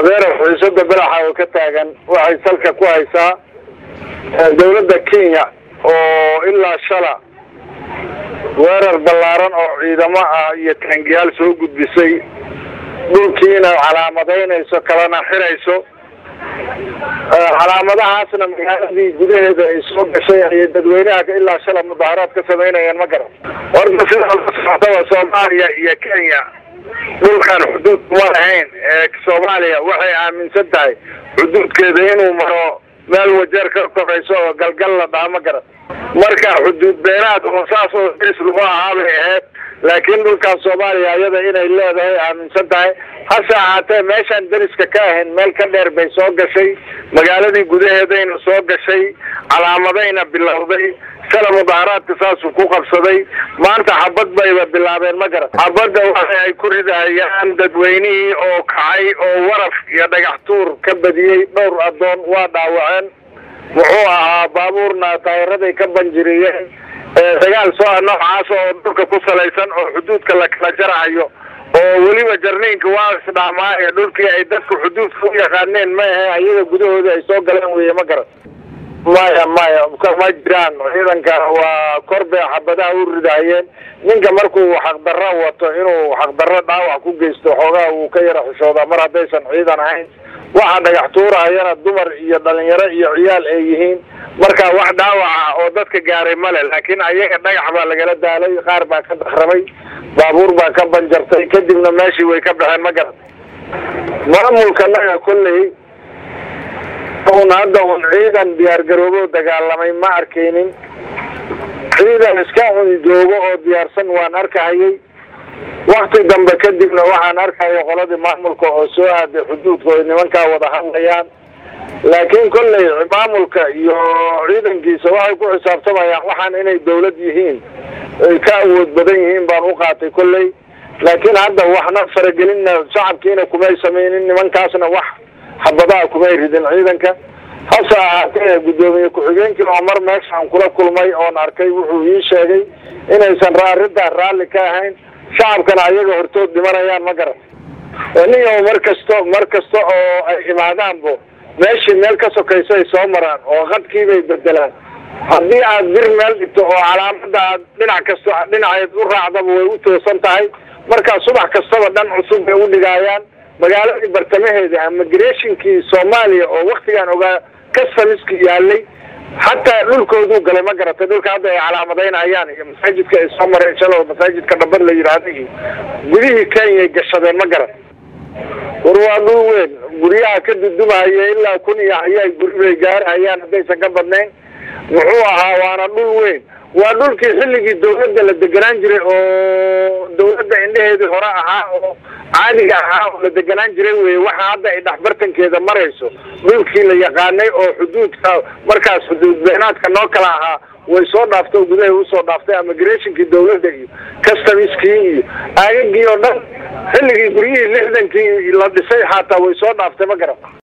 adeer xiisada belaxa oo ka taagan waxay salka ku haysaa dawladda kenya oo ilaa shala weerar ballaaran oo ciidamo ah iyo taangiyaal soo gudbisay dhulkiina calaamadaynayso kalena xirayso calaamadahaasna magaaladii gudaheeda ay soo gashay ayay dadweynaha ilaa shala mudaaharaad ka samaynayeen ma garan horta sida la socotaba soomaaliya iyo kenya dhulkan xuduud kuma lahayn ee soomaaliya waxay aaminsan tahay xuduudkeeda inuu maro meel wajeer ka korayso oo galgal la dhaha ma garan marka xuduud beenaad oo saas oo is lagu ahaa bay ahayd laakiin dhulkan soomaaliya iyada inay leedahay aaminsan tahay hase ahaatee meeshaan deriska ka ahayn meel ka dheer bay soo gashay magaaladii gudaheedayna soo gashay calaamadayna bilowday shala mudaaharaadka saasuu ku qabsaday maanta xabad bayba bilaabeen ma garan xabadda waxa ay ku ridahayaan dadweynihii oo kacay oo waraf iyo dhagax tuur ka badiyey dhowr addoon waa dhaawaceen muxuu ahaa baabuurna taayiraday ka banjiriyeen dagaal soo noocaas oo dhulka ku salaysan oo xuduudka la kala jarahayo oo weliba jarniinka waa isdhaamaa ee dhulkii ay dadku xuduudka u yaqaaneen ma ahe ayaga gudahooda ay soo galeen weye ma garan maya maya ma jiraan ciidanka waa kor bay xabadaha u ridahayeen ninka markuu xaqdarro wato inuu xaqdarro dhaawac ku geysto xoogaha wuu ka yara xishoodaa mar haddaysan ciidan ahayn waxa dhagax tuurahayana dumar iyo dhalinyaro iyo ciyaal ay yihiin marka wax dhaawaca oo dadka gaaray male laakiin ayaga dhagax baa lagala daalay qaar baa ka dakramay baabuur baa ka banjartay kadibna meeshii way ka baxeen ma garan maamulka naga kolley un hadda un ciidan diyaargaroobo dagaalamay ma arkaynin ciidan iska cuni joogo oo diyaarsan waan arkahayay wakti dambe kadibna waxaan arkaya qoladii maamulka oo soo aaday xuduudka oy nimankaa wada hadlayaan laakiin kolley maamulka iyo ciidankiisa waxay ku xisaabtamayaan waxaan inay dawlad yihiin ay ka awood badan yihiin baan u qaatay kolley laakiin hadda waxna faragelinna shacabkiina kumay samaynin nimankaasna wax xabadaha kumay ridin ciidanka hase ahaatee guddoomiye ku-xigeenkii oo mar meeshaan kula kulmay oon arkay wuxuu ii sheegay inaysan arrintaa raalli ka ahayn shacabkana ayaga hortood dhimanayaan ma garan niyo mar kasto mar kasta oo ay imaadaanbo meeshii meel ka sokayso ay soo maraan oo qadkiibay bedelaan haddii aad bir meel dhigto oo calaamada aad dhinac kasto dhinaceed u raacdaba way u toosan tahay markaa subax kastaba dhan cusub bay u dhigaayaan magaaladii bartamaheeda immigrationkii soomaaliya oo waktigaan ogaa customiski yaalay xataa dhulkooduu galay ma garatay dhulka hadda ay calaamadaynayaan iyo masaajidka ay soo mareen shalo masaajidka dhabad la yidhaahda iyo gudihii kenyay gashadeen ma garan war waa dhul weyn guryaha ka dudumahaya ilaa kun iyo hayaa guri bay gaarahayaan haddaysan ka badnayn muxuu ahaa waana dhul weyn waa dhulkii xilligii dawladda la deganaan jiray oo dawladda indheheedii hore ahaa oo caadiga ahaa oo la deganaan jiray weye waxa hadda ay dhexbartankeeda marayso dhulkii la yaqaanay oo xuduudka markaas xuduud beenaadka noo kala ahaa way soo dhaaftay oo gudahay usoo dhaaftay immigrationkii dawladda iyo customiskii iyo aagagii oo dhan xilligii guryihii lixdankii la dhisay xataa way soo dhaaftay ma garan